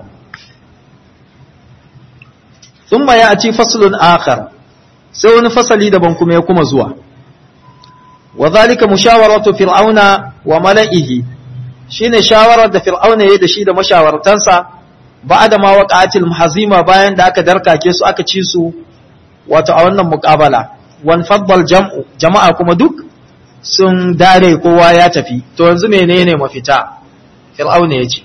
thumma ya'ti faslun akhar sai wani fasali daban kuma ya kuma zuwa wa zalika mushawaratu fir'auna wa mala'ihi shine shawarar da fir'auna yayi da shi da mashawartansa ba'da ma waqa'atil muhazima bayan da aka darkake su aka ci su wato a wannan muqabala wan faddal jam'u jama'a kuma duk sun dare kowa ya tafi to yanzu menene mafita fir'auna yace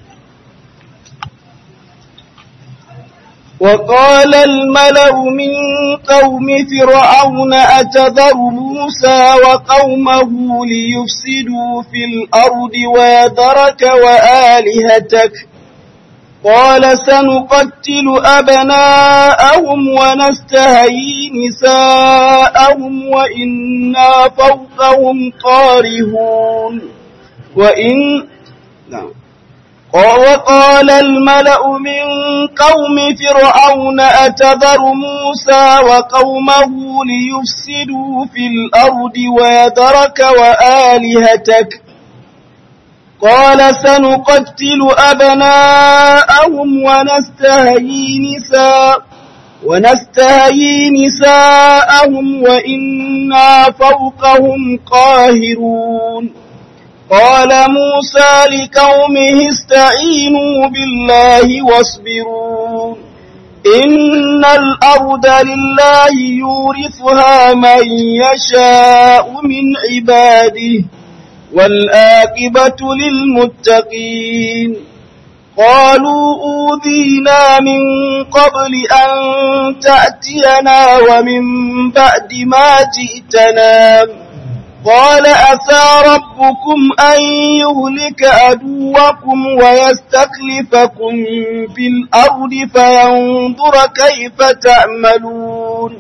وقال الملأ من قوم فرعون أتذر موسى وقومه ليفسدوا في الأرض ويذرك وآلهتك قال سنقتل أبناءهم ونستهيي نساءهم وإنا فوقهم قارهون وإن نعم وقال الملأ من قوم فرعون أتذر موسى وقومه ليفسدوا في الأرض ويذرك وآلهتك قال سنقتل أبناءهم ونستهيي نساء ونستهيي نساءهم وإنا فوقهم قاهرون قال موسى لقومه استعينوا بالله واصبروا إن الأرض لله يورثها من يشاء من عباده والآقبة للمتقين قالوا أوذينا من قبل أن تأتينا ومن بعد ما جئتنا قال أسى ربكم أن يهلك أدوكم ويستخلفكم في الأرض فينظر كيف تعملون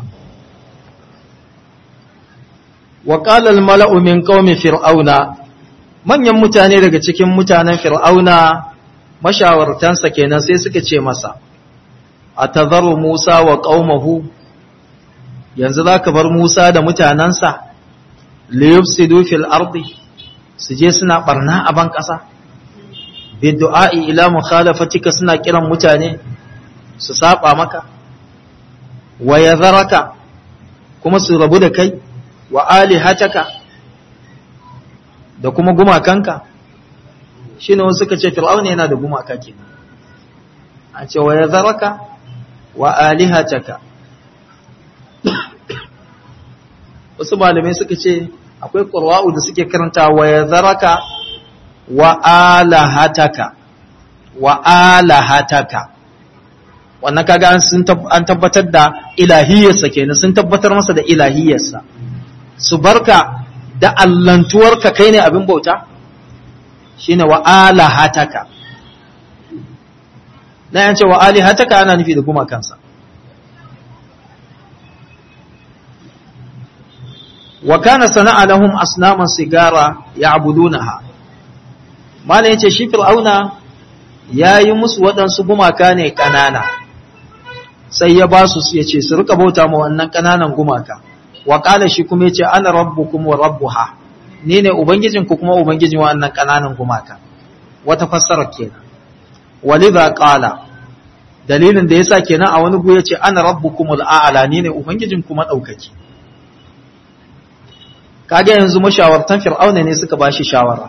وقال الملأ من قوم فرعون manyan mutane daga cikin mutanen fir'auna mashawartansa kenan sai suka ce masa a tazaru musa wa ƙaumahu yanzu za ka bar musa da mutanensa liyufsidu fil ardi su je suna barna a ban ƙasa biddu'a'i ila mukhalafatika suna kiran mutane su saba maka wa yadharaka kuma su rabu da kai wa alihataka da kuma gumakanka shine wasu suka ce fir'auna yana da gumaka kenan a ce wa yadharaka wa alihataka wasu malamai suka ce akwai ƙurwa'u da suke karanta wa ya zaraka wa alahataka wa alahataka wannan kaga an tabbatar da ilahiyarsa kenan sun tabbatar masa da ilahiyarsa su barka da allantuwarka kai ne abin bauta shine wa alahataka na yance wa alihataka ana nufi da gumakansa wa kana sana'a lahum asnaman sigara ya'budunaha mala yace shi fir'auna yayi musu waɗansu gumaka ne kanana sai ya ba su ya ce su rika bauta ma wannan ƙananan gumaka wa ƙala shi kuma ya ce ana rabbukum wa rabbuha ni ne ubangijinku kuma ubangijin wannan ƙananan gumaka wata fassarar kenan walidha qala dalilin da yasa kenan a wani gu yace ana rabbukumul a'la ni ne ubangijin kuma daukaki kage yanzu mashawartan fir'auna ne suka bashi shawara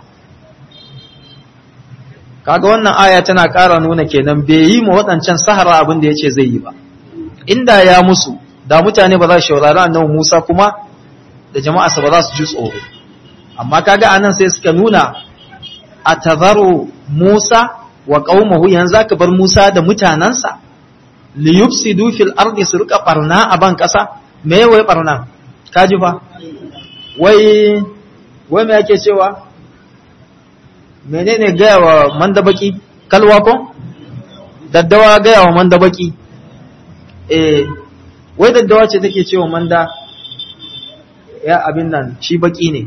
kaga wannan aya tana ƙara nuna kenan bai yi ma waɗancan sahara abin da yace zai yi ba inda ya musu da mutane ba za su shaurari annabi Musa kuma da jama'a ba za su ji tsoro amma kaga anan sai suka nuna atazaru Musa wa qaumahu yanzu aka bar Musa da mutanansa li yufsidu fil ardi su rika barna a ban kasa me wai barna kaji fa wai wai me yake cewa menene gaya wa mandabaki kalwa ko daddawa gaya wa mandabaki eh wai daddawa ce take cewa manda ya abin nan shi baki ne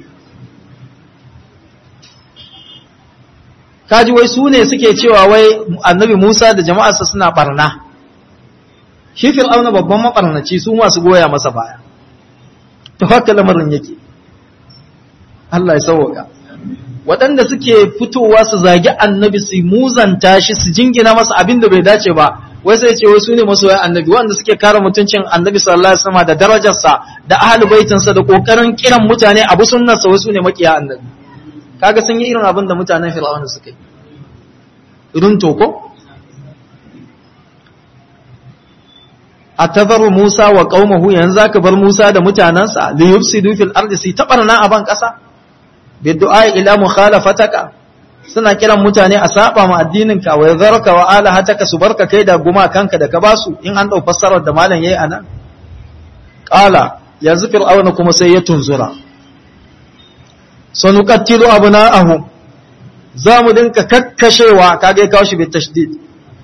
kaji wai su ne suke cewa wai annabi Musa da jama'arsa suna barna shi fir'auna babban mabarnaci su masu goya masa baya to haka lamarin yake Allah ya sauka waɗanda suke fitowa su zagi annabi su muzanta shi su jingina masa abin da bai dace ba wai sai ce wai su ne masoyan annabi wanda suke kare mutuncin annabi sallallahu alaihi wasallam da darajarsa da ahli baitinsa da kokarin kiran mutane abu sunnarsa wai su ne makiya annabi kaga sun yi irin abin da mutanen fir'auna suka yi irin toko atazaru Musa wa qaumahu yanzu aka bar Musa da mutanansa li yufsidu fil ardi si tabarna a ban kasa bi du'a ila mukhalafataka suna kiran mutane a saba ma addinin ka wa yadharka wa alahataka su barka kai da guma kanka da ka basu in an dau fassarar da malam yayi anan qala yanzu fir'auna kuma sai ya tunzura sanuqattilu abna'ahum za mu dinka kakkashewa kage ya kawo shi bai tashdid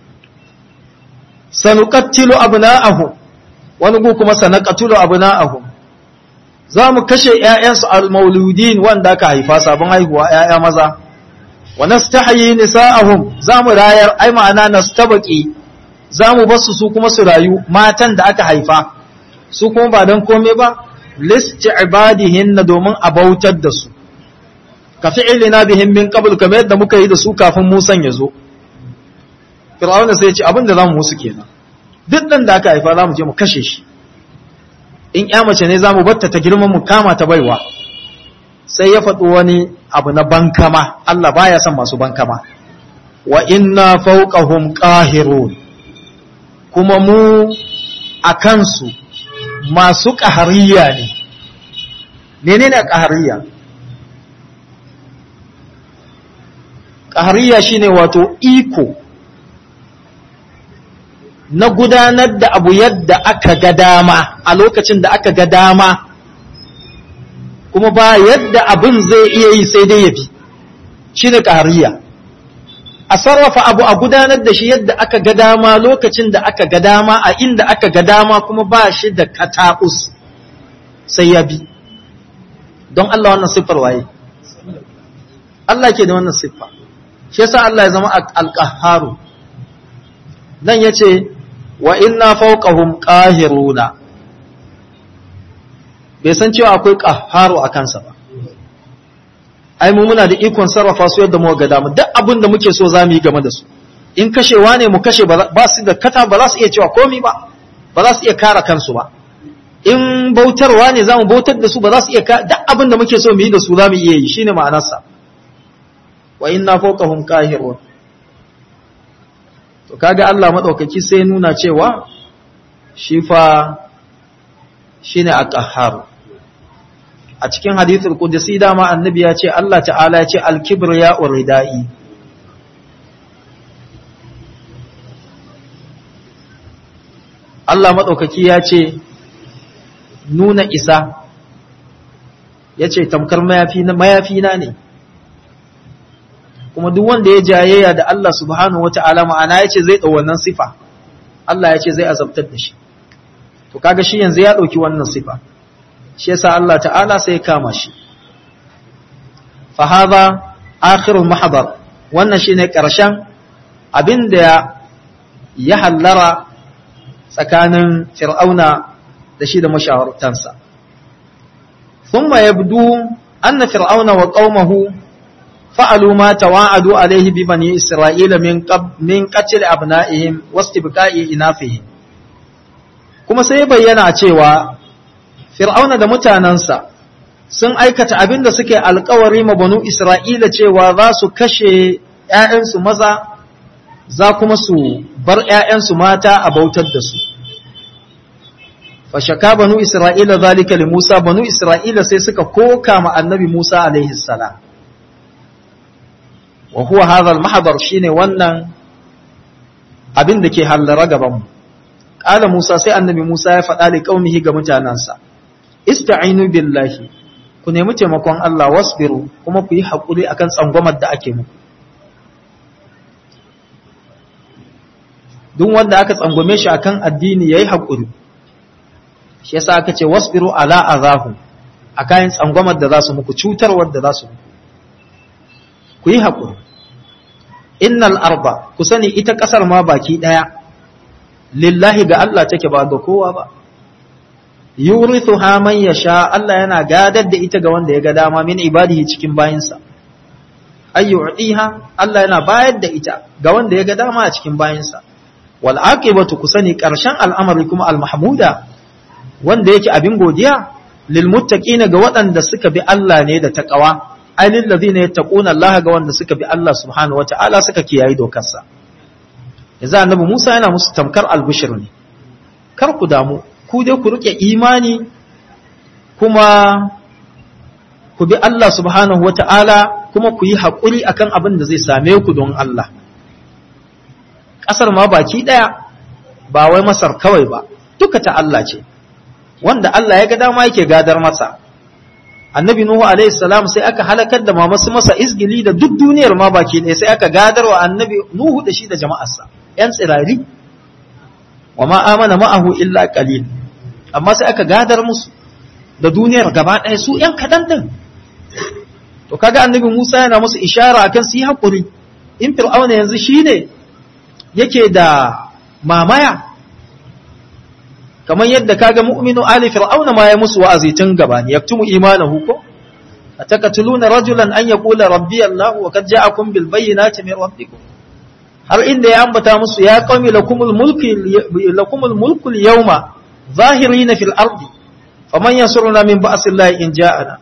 sanuqattilu abna'ahum wani gu kuma sanaqatulu abna'ahum za mu kashe ƴaƴansu al-mauludin wanda aka haifa sabon haihuwa ƴaƴa maza wa nastahyi nisa'ahum za mu rayar ai ma'ana nastabaqi za mu basu su kuma su rayu matan da aka haifa su kuma ba dan komai ba listi'badihin domin a bautar da su ka fi'ilina bihim min qabl kamar yadda muka yi da su kafin Musan ya zo Fir'auna sai ya ce abin da zamu musu kenan duk dan da aka haifa zamu je mu kashe shi in ya mace ne zamu batta ta girman mu kama ta baiwa sai ya faɗi wani abu na bankama Allah baya son masu bankama wa inna fawqahum qahirun kuma mu a kansu masu ƙahariya ne menene ƙahariya ƙahariya shine wato iko na gudanar da abu yadda aka ga dama a lokacin da aka ga dama kuma ba yadda abin zai iya yi sai dai ya bi shine ƙahariya a sarrafa abu a gudanar da shi yadda aka ga dama lokacin da aka ga dama a inda aka ga dama kuma ba shi da kataus sai ya bi don Allah wannan siffar waye Allah ke da wannan siffa shi yasa Allah ya zama alqahharu dan yace wa inna fawqahum qahiruna bai san cewa akwai qahharu a kansa ba ai mu muna da ikon sarrafa su yadda muka ga dama duk abin da muke so zamu yi game da su in kashewa ne mu kashe ba su da kata ba za su iya cewa komai ba ba za su iya kare kansu ba in bautarwa ne zamu bautar da su ba za su iya duk abin da muke so mu yi da su zamu iya yi shine ma'anarsa wa inna fawqahum qahirun to kaga Allah madaukaki sai nuna cewa shi fa shine aqahhar a cikin hadithul qudsi dama annabi ya ce Allah ta'ala ya ce al-kibriya uridai Allah madaukaki ya ce nuna isa ya ce tamkar mayafi na mayafi na ne kuma duk wanda ya jayayya da Allah subhanahu wata'ala ma'ana ya ce zai ɗau wannan sifa Allah ya ce zai azabtar da shi to kaga shi yanzu ya ɗauki wannan sifa shi yasa Allah ta'ala sai ya kama shi fa hadha akhirul mahdar wannan shine karshen abinda ya hallara tsakanin fir'auna da shi da mashawartansa thumma yabdu anna fir'auna wa qaumahu fa'alu ma tawa'adu alaihi bi bani isra'ila min qab min qatl abna'ihim wastibqa'i inafihim kuma sai bayyana cewa fir'auna da mutanansa sun aikata abin da suke alkawari ma banu isra'ila cewa za su kashe ‘ya'yansu maza za kuma su bar ‘ya'yansu mata a bautar da su fashaka banu isra'ila zalika li musa banu isra'ila sai suka koka ma annabi musa alaihi salam wa huwa hadha al-mahdar shine wannan abin da ke hallara gaban mu qala musa sai annabi musa ya faɗa li qaumihi ga mutanansa ista'inu billahi ku nemi taimakon Allah wasbiru kuma ku yi haƙuri akan tsangwamar da ake muku duk wanda aka tsangwame shi akan addini yayi haƙuri shi yasa aka ce wasbiru ala azahu akan tsangwamar da za su muku cutarwar da za su muku ku yi haƙuri innal arba ku sani ita ƙasar ma baki ɗaya lillahi ga Allah take ba ga kowa ba yurithuha man yasha Allah yana gadar da ita ga wanda ya ga dama min ibadihi cikin bayinsa ay yu'tiha Allah yana bayar da ita ga wanda ya ga dama a cikin bayinsa wal aqibatu kusani karshen al'amari kuma al mahmuda wanda yake abin godiya lil muttaqina ga waɗanda suka bi Allah ne da taqwa ay lil ladina yattaquna Allah ga wanda suka bi Allah subhanahu wata'ala suka kiyaye dokarsa yanzu annabi Musa yana musu tamkar albushir ne kar ku damu ku dai ku rike imani kuma ku bi Allah subhanahu wata'ala kuma ku yi haƙuri akan abin da zai same ku don Allah ƙasar ma baki ɗaya ba wai masar kawai ba duka ta Allah ce wanda Allah ya ga dama yake gadar masa annabi nuhu alaihi salam sai aka halakar da mamasu masa izgili da duk duniyar ma baki ɗaya sai aka gadar wa annabi nuhu da shi da jama'arsa yan tsirari wa ma amana ma'ahu illa qalil amma sai aka gadar musu da duniyar gaba ɗaya su ‘yan kaɗan ɗin. To kaga annabi Musa yana musu ishara akan su yi haƙuri, in fir'auna yanzu shi ne yake da mamaya, kamar yadda kaga mu'minu ali fir'auna ma ya musu wa'azi tun gaba ne, yaktumu imanahu ko? A takatuluna rajulan an ya kula rabbi Allah wa kad ja'akum bil bayyinati min rabbikum. Har inda ya ambata musu ya qaumi lakumul mulku lakumul mulku al-yawma ظاهرين في الأرض فمن ينصرنا من بأس الله إن جاءنا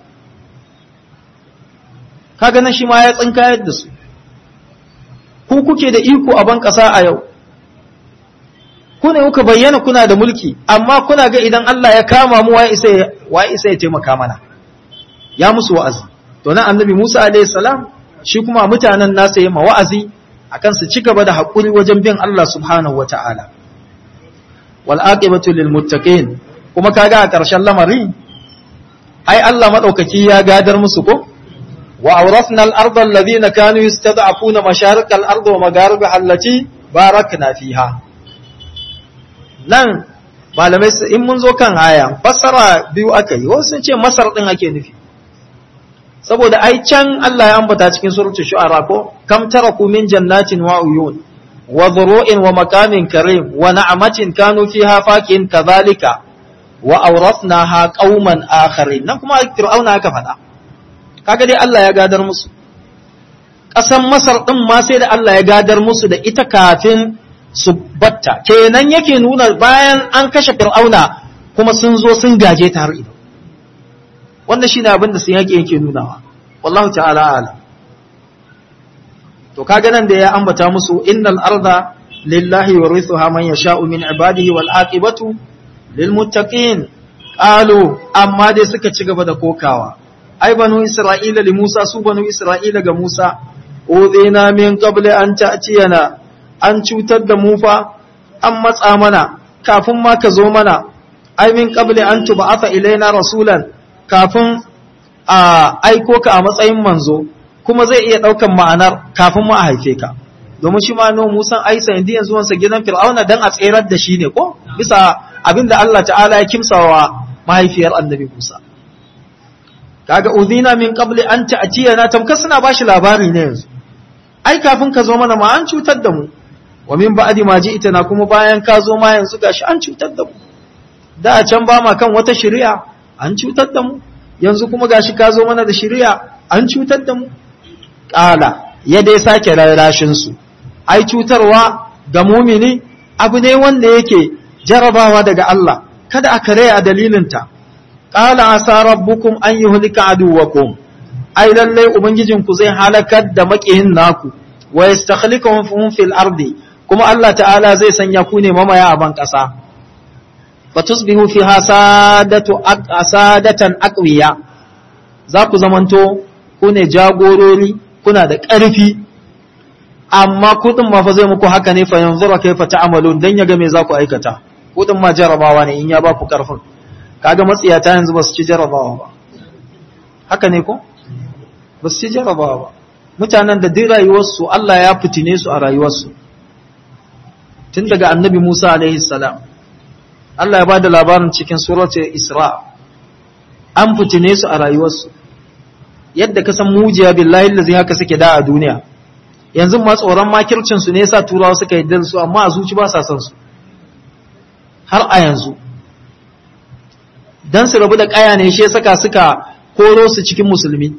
kaga nan shi ma ya tsinkayar da su ku kuke da iko a ban ƙasa a yau ku ne kuka bayyana kuna da mulki amma kuna ga idan Allah ya kama mu wa isa ya taimaka mana ya musu wa'azi to nan annabi Musa alaihi salam shi kuma mutanen nasa yi ma wa'azi akan su ci gaba da haƙuri wajen bin Allah subhanahu wata'ala wal aqibatu lil muttaqin kuma kaga a ƙarshen lamari ai Allah madaukaki ya gadar musu ko wa awrasna al arda alladhina kanu yastad'afuna masharik al ardi wa magharibaha allati barakna fiha nan malamai in mun zo kan aya fassara biyu aka yi wasu sun ce masar din ake nufi saboda ai can Allah ya ambata cikin suratul shu'ara ko kam taraku min jannatin wa uyun wa dhuru'in wa makamin karim wa na'amatin kanu fiha fakin kadhalika wa awrathnaha qauman akharin nan kuma fir'auna aka faɗa kaga dai Allah ya gadar musu ƙasan Masar din ma sai da Allah ya gadar musu da ita kafin su batta kenan yake nuna bayan an kashe fir'auna kuma sun zo sun gaje ta har ido wannan shine abin da sun yake yake nunawa wallahu ta'ala alam to kaga nan da ya ambata musu innal arda lillahi yurithuha man yasha'u min ibadihi wal aqibatu lil muttaqin qalu amma dai suka ci gaba da kokawa ai banu isra'ila li musa su banu isra'ila ga musa udina min qabli an ta'tiyana an cutar da mu fa an matsa mana kafin ma ka zo mana ai min qabli an tub'atha ilaina rasulan kafin a aiko ka a matsayin manzo kuma zai iya ɗaukan ma'anar kafin mu a haife ka domin shi ma no musan ai sanadi yanzu wansa gidan fir'auna dan a tserar da shi ne ko bisa abinda Allah ta'ala ya kimsawa mahaifiyar annabi Musa kaga udhina min qabli an ta'tiyana tamkar suna bashi labari ne yanzu ai kafin ka zo mana ma an cutar da mu wa min ba'di ma ji'tana kuma bayan ka zo ma yanzu gashi an cutar da mu da a can ba ma kan wata shari'a an cutar da mu yanzu kuma gashi ka zo mana da shari'a an cutar da mu qala ya dai sake rarrashin su ai cutarwa ga mumini abu ne wanda yake jarabawa daga Allah kada a kare a dalilinta qala asa rabbukum an yuhlika aduwakum ai lalle ubangijinku zai halakar da makiyin naku wa yastakhlifuhum fil ardi kuma Allah ta'ala zai sanya ku ne mamaya a ban kasa fatusbihu fiha sadatu asadatan aqwiya za ku zamanto ku ne jagorori kuna da ƙarfi amma kudin ma fa zai muku haka ne fa yanzura kaifa ta'malun dan yaga me za ku aikata kudin ma jarabawa ne in ya ba ku ƙarfin kaga matsiyata yanzu ba su ci jarabawa ba haka ne ko ba su ci jarabawa ba mutanen da duk rayuwarsu Allah ya fitine su a rayuwarsu tun daga annabi Musa alaihi salam Allah ya bada labarin cikin suratul Isra an fitine su a rayuwarsu yadda ka san mujiya billahi allazi haka suke da a duniya yanzu ma tsoron makircin su ne yasa turawa suka yi su amma a zuci ba sa son su har a yanzu dan su rabu da kaya ne shi saka suka koro su cikin musulmi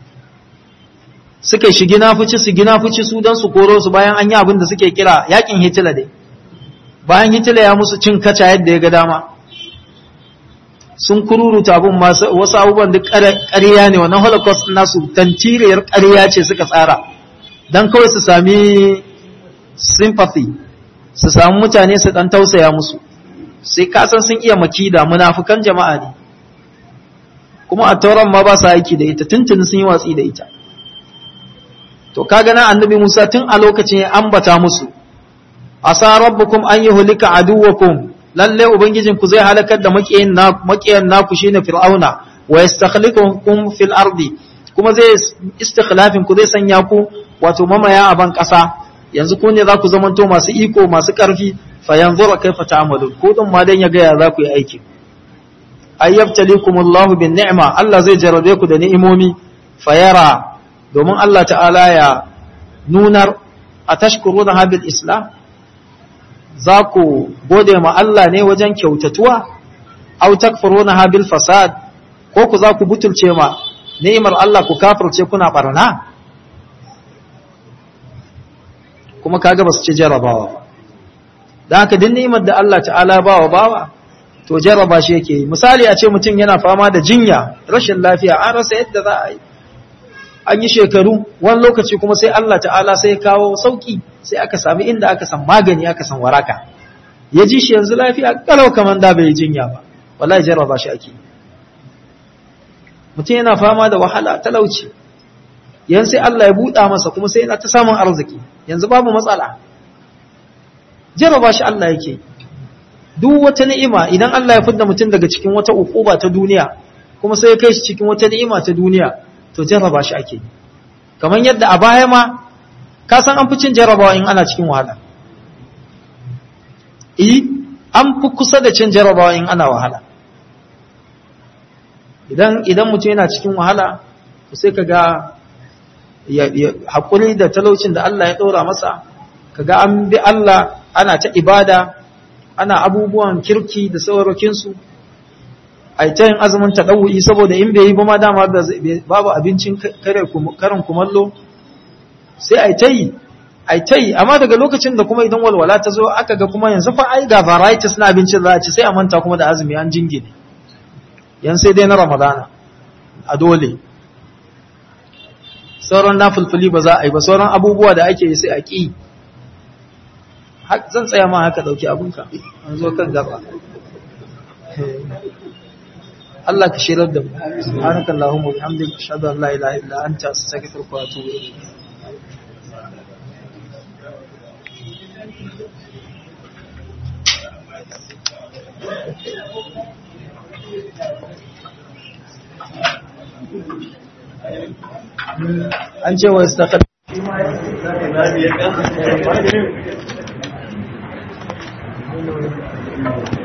suka shigi nafuci su gina fuci su dan su koro su bayan an yi abin da suke kira yakin Hitler dai bayan Hitler ya musu cin kaca yadda ya ga dama sun kururuta abin wasu abubuwan duk ƙarya ne wannan holocaust nasu tantiriyar ƙarya ce suka tsara don kawai su sami sympathy su sami mutane su ɗan tausaya musu sai kasan sun iya makida munafukan jama'a ne kuma a tauran ma ba su aiki da ita tuntuni sun yi watsi da ita to kaga na annabi Musa tun a lokacin ya ambata musu asa rabbukum an yuhlika aduwakum lalle ubangijin ku zai halakar da makiyin na makiyan naku shine fir'auna wa yastakhlifukum fil ardi kuma zai istikhlafin ku zai sanya ku wato mamaya a ban kasa yanzu ku ne za ku zamanto masu iko masu karfi fa yanzura kaifa ta'malun ko din ma dan ya ga ya za ku yi aiki ayyabtalikumullahu bin ni'ma Allah zai jarabe ku da ni'imomi fayara domin Allah ta'ala ya nunar a tashkuruna habil islam za ku gode ma Allah ne wajen kyautatuwa au takfuruna habil fasad ko ku za ku butulce ma ni'imar Allah ku kafirce kuna barna kuma kaga ba su ci jarabawa da haka din ni'imar da Allah ta'ala bawa bawa to jarraba shi yake yi misali a ce mutum yana fama da jinya rashin lafiya an rasa yadda za a yi an yi shekaru wani lokaci kuma sai Allah ta'ala sai kawo sauki sai aka sami inda aka san magani aka san waraka ya ji shi yanzu lafiya kalau kamar da bai jinya ba wallahi jarraba shi ake mutum yana fama da wahala talauci yan sai Allah ya buɗa masa kuma sai yana ta samun arziki yanzu babu matsala jarraba shi Allah yake duk wata ni'ima idan Allah ya fidda mutum daga cikin wata ukuba ta duniya kuma sai ya kai shi cikin wata ni'ima ta duniya to jarraba shi ake kamar yadda a baya ma ka san an fi cin jarrabawa in ana cikin wahala eh an fi kusa da cin jarrabawa in ana wahala idan idan mutum yana cikin wahala to sai kaga ya, ya hakuri da talaucin da Allah ya ɗora masa kaga an bi Allah ana ta ibada ana abubuwan kirki da saurakinsu a ta yin azumin taɗawu'i saboda in bai yi ba ma dama babu abincin karin kumallo sai a ta yi a ta yi amma daga lokacin da kuma idan walwala ta zo aka ga kuma yanzu fa ai ga varieties na abincin za a ci sai a manta kuma da azumi an jingine yan sai dai na ramadana a dole sauran na fulfuli ba za a yi ba sauran abubuwa da ake yi sai a ƙi zan tsaya ma haka ɗauki abinka an zo kan gaba Allah ka shirar da mu subhanaka allahumma wa bihamdika ashhadu an la ilaha illa anta astaghfiruka wa atubu ilayk an ce wa istaqad Thank you.